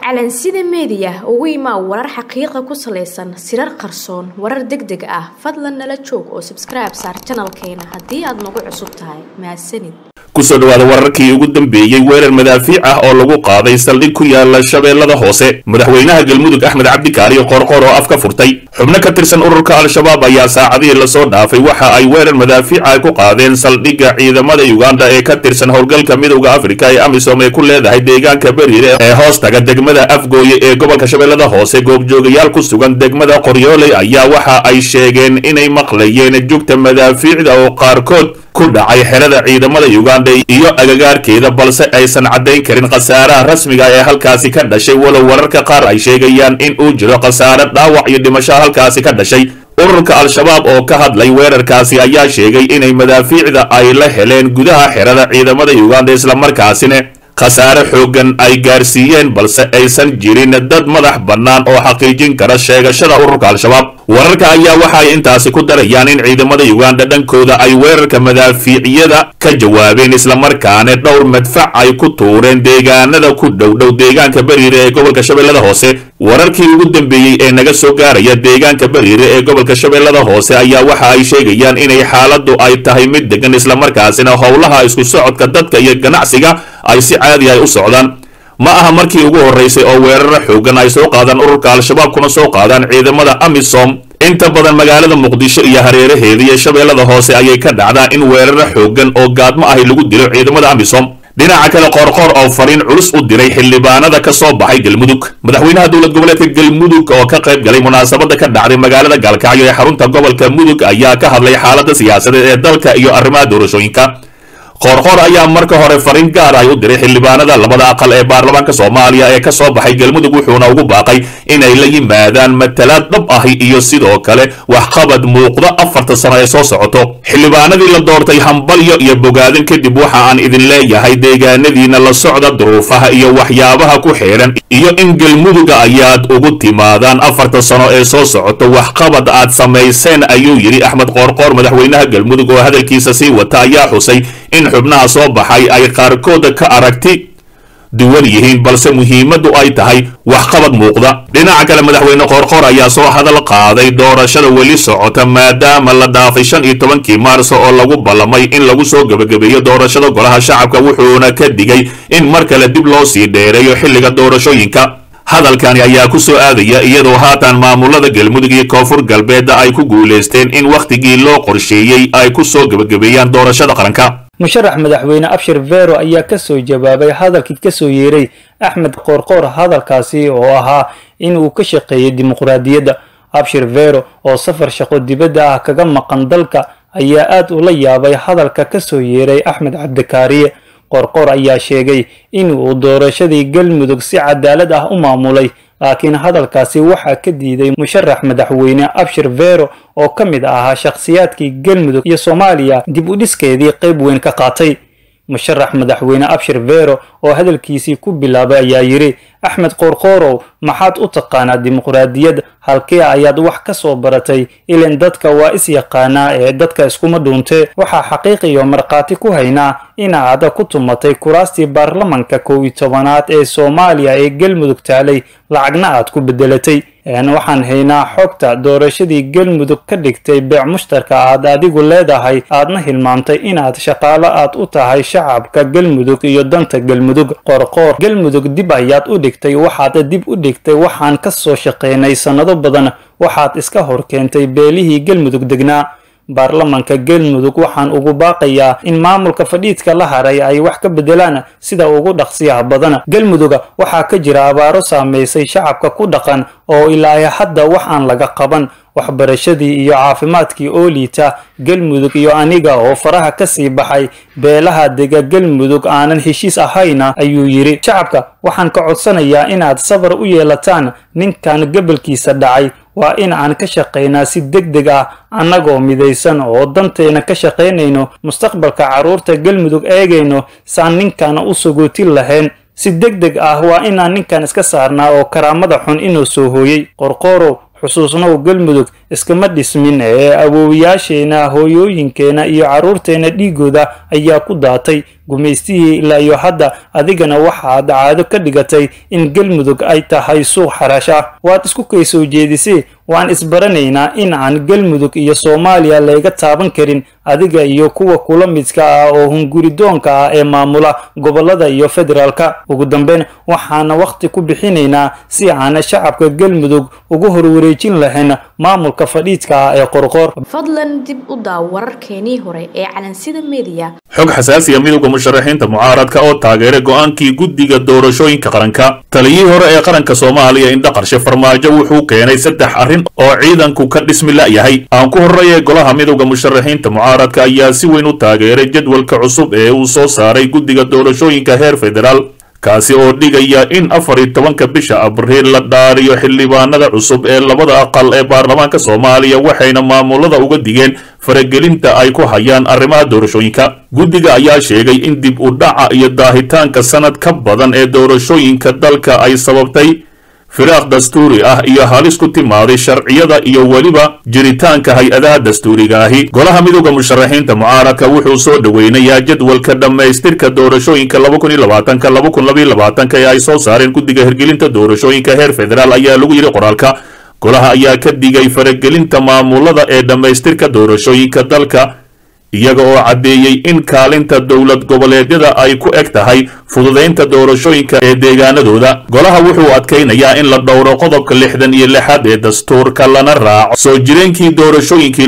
calansida meediya ugu imaa warar xaqiiqa ku salaysan sirar qarsoon warar deg deg ah fadlan nala joog oo sabskribe saar janalkeena haddii aad nagu cusub tahay mahadsanid kusoo dhawaada wararkii ugu dambeeyey weerar madaafiic ah oo lagu qaaday saldhig ku yaala shabeellada hoose madaxweynaha galmudug axmed cabdikaariyo qoorqoor oo af ka furtay xubno ka tirsan ururka al-shabaab ayaa saacadihii lasoo dhaafay waxa ay weerar madaafiic ah ku qaadeen saldhigga ciidamada uganda ee ka tirsan howlgalka midowda afrika ee amisom ee ku leedahay deegaanka beriire ee hoos taga degmada afgooye ee gobolka shabeellada hoose goobjoogayaal ku sugan degmada qoryooley ayaa waxa ay sheegeen inay maqlayeen jugta madaafiicda oo qaarkood ku dhacay xerada ciidamada uganda iyo agagaarkeeda balse aysan caddayn karin khasaaraha rasmiga ee halkaasi ka dhashay walow wararka qaar ay sheegayaan in uu jiro khasaare dhaawac iyo dhimasho halkaasi ka dhashay ururka al-shabaab oo ka hadlay weerarkaasi ayaa sheegay inay madaafiicda ay la heleen gudaha xerada ciidamada uganda islamarkaasina khasaare xooggan ay gaarsiiyeen balse aysan jirin dad madax bannaan oo xaqiijin kara sheegashada ururka al-shabaab wararka ayaa waxa ay intaasi ku darayaan in ciidamada uganda dhankooda ay weerarka madaafiicyada ka jawaabeen islamarkaana dhowr madfac ay ku tuureen deegaanada ku dhowdhow deegaanka beriire ee gobolka shabeellada hoose wararkii ugu dambeeyey ee naga soo gaaraya deegaanka beriire ee gobolka shabeellada hoose ayaa waxa ay sheegayaan inay xaaladdu ay tahay mid degan islamarkaasina howlaha isku socodka dadka iyo ganacsiga ay si caadi ay u socdaan ma aha markii ugu horraysay oo weeraro xoogan ay soo qaadaan ururka al-shabaab kuna soo qaadaan ciidamada amisom inta badan magaalada muqdisho iyo hareeraheeda iyo shabeellada hoose ayay ka dhacdaa in weeraro xoogan oo gaadmo ahi lagu dilo ciidamada amisom dhinaca kale qoorqoor oo fariin culus u diray xildhibaanada ka soo baxay galmudug madaxweynaha dowlad goboleedka galmudug oo ka qayb galay munaasabada ka dhacday magaalada gaalkacyo ee xarunta gobolka mudug ayaa ka hadlay xaaladda siyaasadeed ee dalka iyo arrimaha doorashooyinka qoorqoor ayaa marka hore fariin gaar ay u diray xildhibaanada labada aqal ee baarlamaanka soomaaliya ee ka soo baxay galmudug wuxuuna ugu baaqay inay la yimaadaan matalaad dhab ahi iyo sidoo kale waxqabad muuqda afarta sano ee soo socoto xildhibaanadii la doortay hambalyo iyo bogaadin kadib waxa aan idin leeyahay deegaanadiina la socda duruufaha iyo waxyaabaha ku xeedhan iyo in galmuduga ayaad ugu timaadaan afarta sano ee soo socoto waxqabad aad samayseen ayuu yidhi axmed qoorqoor madaxweynaha galmudug oo hadalkiisa sii wata ayaa xusay in xubnaha soo baxay ay qaarkooda ka aragti duwan yihiin balse muhiimaddu ay tahay waxqabad muuqda dhinaca kale madaxweyne qoorqoor ayaa soo hadal qaaday doorashada weli socota maadaama la dhaafay shan iyo tobankii maarso oo lagu ballamay in lagu soo gebagabeeyo doorashada golaha shacabka wuxuuna ka digay in mar kale dib loo sii dheereeyo xilliga doorashooyinka hadalkani ayaa ku soo aadaya iyadoo haatan maamulada galmudug iyo koonfur galbeedda ay ku guulaysteen in wakhtigii loo qorsheeyey ay ku soo gebagabeeyaan doorashada qaranka musharax madaxweyne abshir vero ayaa ka soo jawaabay hadalkii ka soo yeeray axmed qoorqoor hadalkaasi oo ahaa in uu ka shaqeeyay dimuqraadiyadda abshir vero oo safar shaqo dibadda ah kaga maqan dalka ayaa aad ula yaabay hadalka ka soo yeeray axmed cabdikaariye qoorqoor ayaa sheegay in uu doorashadii galmudug si cadaalad ah u maamulay laakiin hadalkaasi waxaa ka diiday musharax madaxweyne abshir vero oo ka mid ahaa shakhsiyaadkii galmudug iyo soomaaliya dib u dhiskeedii qayb weyn ka qaatay musharax madaxweyne abshir vero oo hadalkiisii ku bilaabay ayaa yidhi axmed qoorqoorow maxaad u taqaanaa dimuqraadiyad halkee ayaad wax ka soo baratay ilan dadka waa is yaqaanaa ee dadka iskuma dhuuntee waxaa xaqiiqiyo markhaati ku haynaa inaad ku tumatay kuraastii baarlamanka kow iyo tobanaad ee soomaaliya ee galmudug taalay lacagna aad ku beddelatay waxaan haynaa xogta doorashadii galmudug ka dhigtay beec mushtarka aad adigu leedahay aadna hilmaamtay inaad shaqaalo aad u tahay shacabka galmudug iyo danta galmudug qorqoor galmudug dib ayaad u dhigtay waxaad dib u dhigtay waxaan ka soo shaqaynay sannado badan waxaad iska hor keentay beelihii galmudug degnaa baarlamanka galmudug waxaan ugu baaqayaa in maamulka fadhiidka la haray ay wax ka beddelaan sida ugu dhaqsiyaha badan galmuduga waxaa ka jira abaaro saamaysay shacabka ku dhaqan oo ilaa hadda wax aan laga qaban waxbarashadii iyo caafimaadkii oo liita galmudug iyo aniga oo faraha ka sii baxay beelaha dega galmudug aanan heshiis ahayna ayuu yidhi shacabka waxaan ka codsanayaa inaad sabar u yeelataan ninkan gabalkiisa dhacay waa in aan ka shaqaynaa si deg deg ah annagoo midaysan oo danteena ka shaqaynayno mustaqbalka carruurta galmudug eegayno saan ninkana u sogootin lahayn si deg deg ah waa inaan ninkan iska saarnaa oo karaamada xun inuu soo hooyey qorqoorow xusuusnow galmudug iskama dhismin ee awoowayaasheena hooyooyinkeena iyo carruurteena dhiigooda ayaa ku daatay gumaystihii ilaa iyo hadda adigana waxaad caado ka dhigatay in galmudug ay tahay suuq xarash ah waad isku kay soo jeedisay waan isbaranaynaa in aan galmudug iyo soomaaliya layga taaban karin adiga iyo kuwa kula midka ah oo hunguridoonka ah ee maamula gobolada iyo federaalka ugu dambeyn waxaana wakhti ku bixinaynaa si aana shacabka galmudug ugu horwareejin lahayn maamulka fadhiidka ah ee qorqoor fadlan dib u daaw wararkeenii hore ee calansida mediya xog xasaasiya midowda musharaxiinta mucaaradka oo taageeray go'aankii guddiga doorashooyinka qaranka taliyihii hore ee qaranka soomaaliya indha qarshe farmaajo wuxuu keenay saddex arrin oo ciidanku ka dhismi la'yahay aan ku horreeyay golaha midowda musharaxiinta mucaaradka ayaa si weyn u taageeray jadwalka cusub ee uu soo saaray guddiga doorashooyinka heer federaal kaasi oo dhigaya in afar iyo tobanka bisha abriil la dhaariyo xildhibaanada cusub ee labada aqal ee baarlamaanka soomaaliya waxayna maamulada uga digeen faragelinta ay ku hayaan arrimaha doorashooyinka guddiga ayaa sheegay in dib u dhaca iyo daahitaanka sanad ka badan ee doorashooyinka dalka ay sababtay firaaq dastuuri ah iyo halis ku timaaday sharciyada iyo weliba jiritaanka hay-adaha dastuuriga ahi golaha midowda musharaxiinta mucaaradka wuxuu soo dhoweynayaa jadwalka dhammaystirka doorashooyinka ee ay soo saareen guddiga hirgelinta doorashooyinka heer federaal ayaa lagu yidhi qoraalka golaha ayaa ka digay faragelinta maamulada ee dhammaystirka doorashooyinka dalka iyaga oo caddeeyey in kaalinta dowlad goboleedyada ay ku eg tahay fududaynta doorashooyinka ee deegaanadooda golaha wuxuu adkaynayaa in la dhowro qodobka lixdan iyo lixaad ee dastuurka lana raaco soo jireenkii doorashooyinkii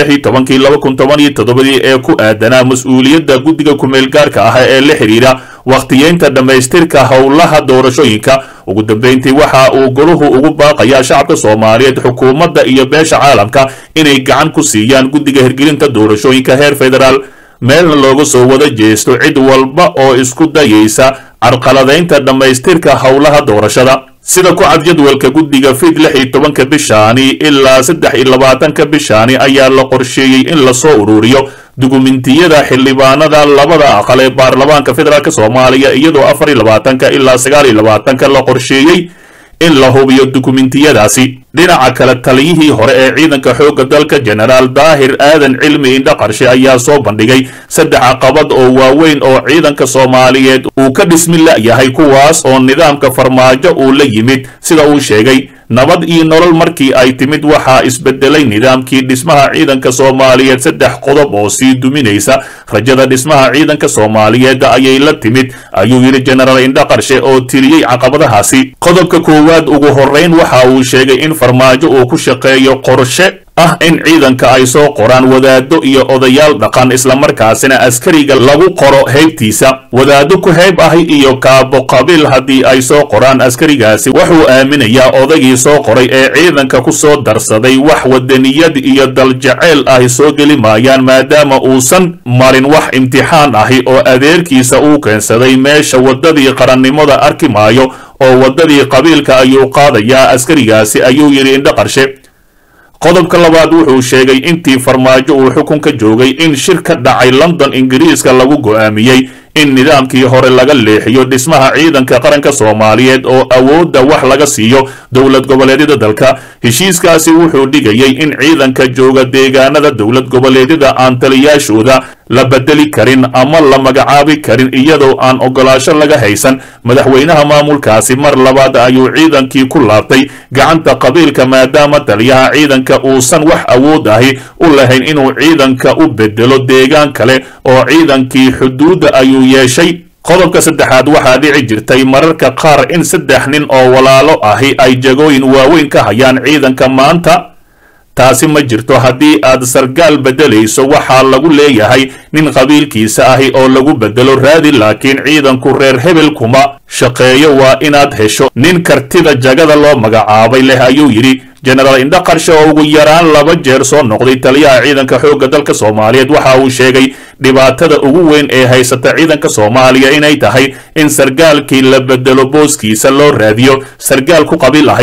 ee ku aadanaa mas-uuliyadda guddiga ku-meelgaarka ah ee la xidhiidha wakhtiyeynta dhammaystirka howlaha doorashooyinka ugu dambeyntii waxa uu goluhu ugu baaqayaa shacabka soomaaliyeed xukuumadda iyo beesha caalamka inay gacan ku siiyaan guddiga hirgelinta doorashooyinka heer federaal meelna looga soo wada jeesto cid walba oo isku dayaysa carqaladaynta dhammaystirka howlaha doorashada sida ku cad jadwalka guddiga fid lix iyo tobanka bishaani ilaa saddex iyo labaatanka bishaani ayaa la qorsheeyey in lasoo ururiyo dukumentiyada xildhibaanada labada aqal ee baarlamaanka federaalk soomaaliya iyadoo afar iyo labaatanka ilaa sagaal iyo labaatanka la qorsheeyey in la hubiyo dukumentiyadaasi dhinaca kale taliyihii hore ee ciidanka xoogga dalka jenaraal daahir aadan cilmi indha qarshe ayaa soo bandhigay saddex caqabad oo waaweyn oo ciidanka soomaaliyeed uu ka dhismi la'yahay kuwaas oo nidaamka farmaajo uu la yimid sida uu sheegay nabad iyo nolol markii ay timid waxaa isbedelay nidaamkii dhismaha ciidanka soomaaliyeed saddex qodob oo sii duminaysa rajada dhismaha ciidanka soomaaliyeed ayay la timid ayuu yidhi jenaraal indha qarshe oo tiriyey caqabadahaasi qodobka koowaad ugu horrayn waxa uu sheegay in farmaajo uu ku shaqeeyo qorshe ah in ciidanka ay soo qoraan wadaado iyo odayaal dhaqan islamarkaasina askariga lagu qoro heybtiisa wadaado ku heyb ahi iyo kaabo qabiil haddii ay soo qoraan askarigaasi wuxuu aaminayaa odaygii soo qoray ee ciidanka ku soo darsaday wax wadaniyad iyo daljaceyl ahi soo geli maayaan maadaama uusan marin wax imtixaan ahi oo adeerkiisa uu keensaday meesha waddadii qarannimada arki maayo oo waddadii qabiilka ayuu qaadayaa askarigaasi ayuu yidhi indho qarshe qodobka labaad wuxuu sheegay intii farmaajo uu xukunka joogay in shir ka dhacay london ingiriiska lagu go'aamiyey in nidaamkii hore laga leexiyo dhismaha ciidanka qaranka soomaaliyeed oo awoodda wax laga siiyo dowlad goboleedyada dalka heshiiskaasi wuxuu dhigayay in ciidanka jooga deegaanada dowlad goboleedyada aan taliyaashooda la bedeli karin ama la magacaabi karin iyadoo aan ogolaasho laga haysan madaxweynaha maamulkaasi mar labaad ayuu ciidankii ku laabtay gacanta qabiilka maadaama taliyaha ciidanka uusan wax awood ahi u lahayn inuu ciidanka u bedelo deegaan kale oo ciidankii xuduudda ayuu yeeshay qodobka saddexaad waxaa dhici jirtay mararka qaar in saddex nin oo walaalo ahi ay jagooyin waaweyn ka hayaan ciidanka maanta taasi ma jirto haddii aad sargaal beddelayso waxaa lagu leeyahay nin qabiilkiisa ahi oo lagu beddelo raadi laakiin ciidanku reer hebel kuma shaqeeyo waa inaad hesho nin kartida jagada loo magacaabay leh ayuu yidhi jenaraal indha qarshe oo ugu yaraan laba jeer soo noqday taliyaha ciidanka xoogga dalka soomaaliyeed waxa uu sheegay dhibaatada ugu weyn ee haysata ciidanka soomaaliya inay tahay in sargaalkii la bedelo booskiisa loo raadiyo sargaal ku qabiil ahi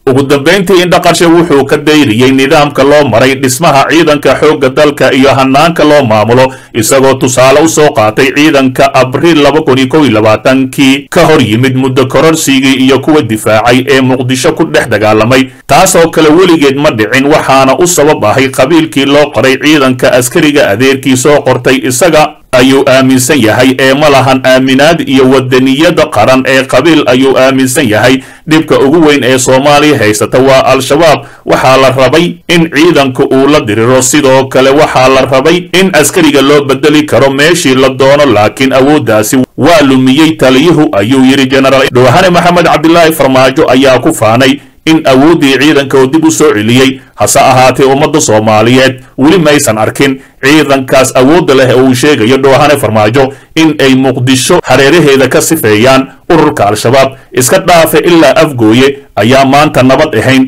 ugu dambayntii indhaqarshe wuxuu ka dayriyey nidaamka loo maray dhismaha ciidanka xoogga dalka iyo hanaanka loo maamulo isagoo tusaale u soo qaatay ciidanka abriil laba kun iyo kow iyo labaatankii ka hor yimid muddo kororsigii iyo kuwa difaacay ee muqdisho ku dhex dagaalamay taasoo kale weligeed ma dhicin waxaana u sabab ahay qabiilkii loo qoray ciidanka askariga adeerkii soo qortay isaga ayuu aaminsan yahay ee ma lahan aaminaad iyo wadaniyada qaran ee qabiil ayuu aaminsan yahay dhibka ugu weyn ee soomaaliya haysata waa al-shabaab waxaa la rabay in ciidanka uu la diriro sidoo kale waxaa la rabay in askariga loo bedeli karo meeshii la doono laakiin awooddaasi waa lumiyey taliyuhu ayuu yidhi jenaraal dhowhane maxamed cabdilaahi farmaajo ayaa ku faanay in awooddii ciidanka oo dib u soo celiyey hase ahaatee ummadda soomaaliyeed weli maysan arkin ciidankaas awoodda leh ee uu sheegayo dhoohane farmaajo in ay muqdisho hareeraheeda ka sifeeyaan ururka al-shabaab iska dhaafe ilaa afgooye ayaa maanta nabad ahayn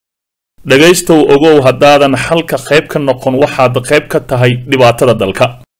dhegaystow ogow haddaadan xalka qayb ka noqon waxaad qayb ka tahay dhibaatada dalka